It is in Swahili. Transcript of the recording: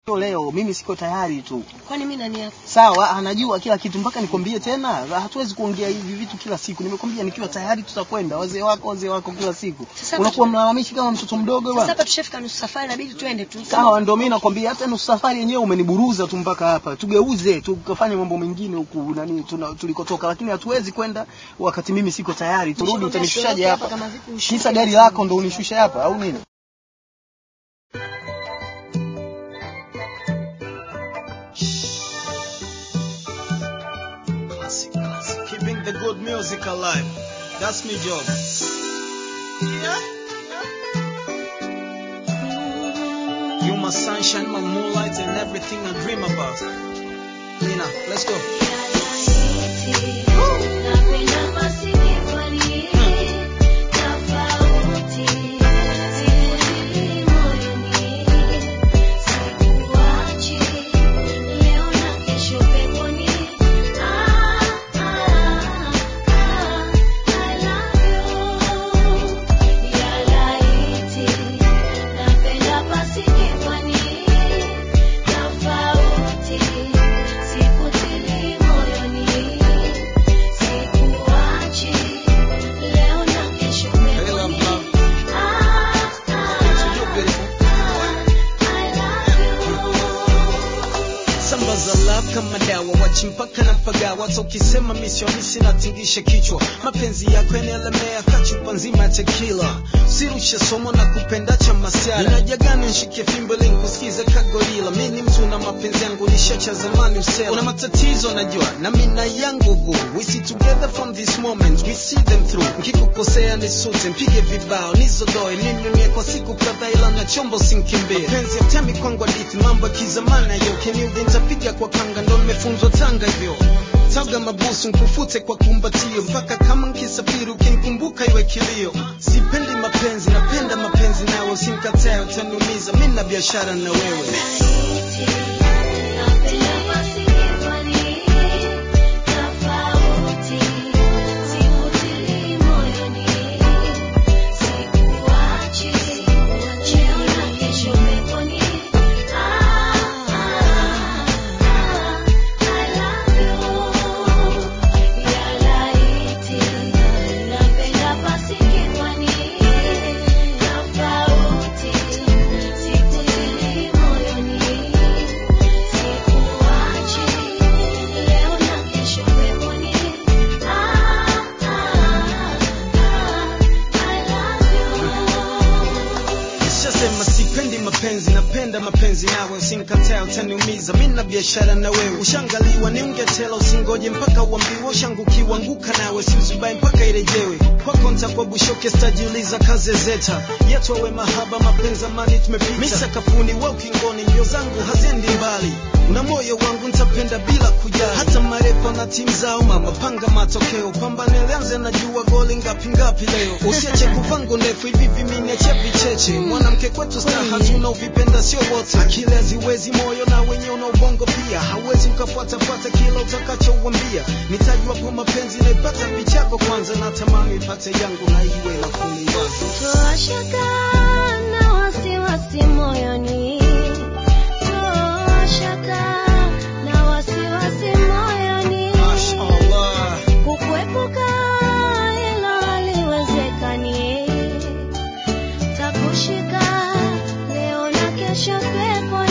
leo mimi siko tayari tu. Kwani mimi nani yako? Sawa, anajua kila kitu mpaka nikwambie tena. Hatuwezi kuongea hivi vitu kila siku. Nimekwambia nikiwa tayari tutakwenda. Wazee wako, wazee wako kila siku. Sasa Unakuwa hapa- mlalamishi kama mtoto mdogo Sasa bwana. hapa tushafika nusu safari inabidi twende tu. Sawa, ndio mimi nakwambia hata nusu safari yenyewe umeniburuza tu mpaka hapa. Tugeuze tukafanye mambo mengine huku nani tuna, tulikotoka, lakini hatuwezi kwenda wakati mimi siko tayari. Turudi, Nishakwambia utanishushaje siondoke hapa hapa? kama vipi ushuke Kisa gari basi. lako ndo unishushe hapa au nini? Classic, classic. Keeping the good music alive. That's my job. You my sunshine, my moonlight, and everything I dream about. Lina, let's go. Hey, love, love. So you're beautiful. Sambaza love kama dawa, wachi mpaka na pagawa. Hata ukisema misioni sinatingisha kichwa. Mapenzi yako yanaelemea kachupa nzima ya tequila. Sirushe somo na kupenda cha masiara. Ninajagana nshike fimbo ili nikusikize kagorila. Mimi ni mtu na mapenzi yangu nishacha zamani usela. Una matatizo najua na mimi na yangu boo. We see together from this moment, we see them through. Nikikukosea nisute, mpige vibao, nizodoe, ninunie kwa siku kadhaa ila na chombo sinkimbie. Mapenzi ya temi kwangu hadithi, mambo ya kizamani hayo. Ukiniudhi nitapiga kwa kanga, ndo nimefunzwa Tanga hivyo. Taga mabusu nkufute kwa kumbatio, mpaka kama nkisafiri ukinikumbuka iwe kilio. Sipendi mapenzi, napenda mapenzi nawe, usinikatae utaniumiza, mimi na biashara na wewe. Nishasema sipendi mapenzi, napenda mapenzi nawe, usinikatae utaniumiza, mimi na biashara na wewe. Ushangaliwa ni ungetela, usingoje mpaka uambiwe, ushangukiwa anguka nawe, siuzubai mpaka irejewe. Kwako nitakuwa bushoke, sitajiuliza kaze zeta yetu awe mahaba, mapenzi amani tumepita, mimi sakafuni, wewe ukingoni, mbio zangu haziendi mbali na moyo wangu nitapenda bila kujali, hata marefa na timu zao. Mama panga matokeo, pambane lianze, najua goli ngapi ngapi leo. Usiache kuvangu ndefu hivi vimini, ache vicheche. Mwanamke kwetu staha, tuna uvipenda sio wote. Akili haziwezi, moyo na wenye una ubongo pia, hauwezi ukafuatafuata kila utakachouambia. Nitajua kwa mapenzi naipata vichako kwanza, na tamani ipate yangu na iwe na kuliwaza Toa shaka na wasiwasi moyoni, toa shaka na wasiwasi moyoni, Mashallah. kukuepuka hilo haliwezekani, takushika leo na kesho peponi.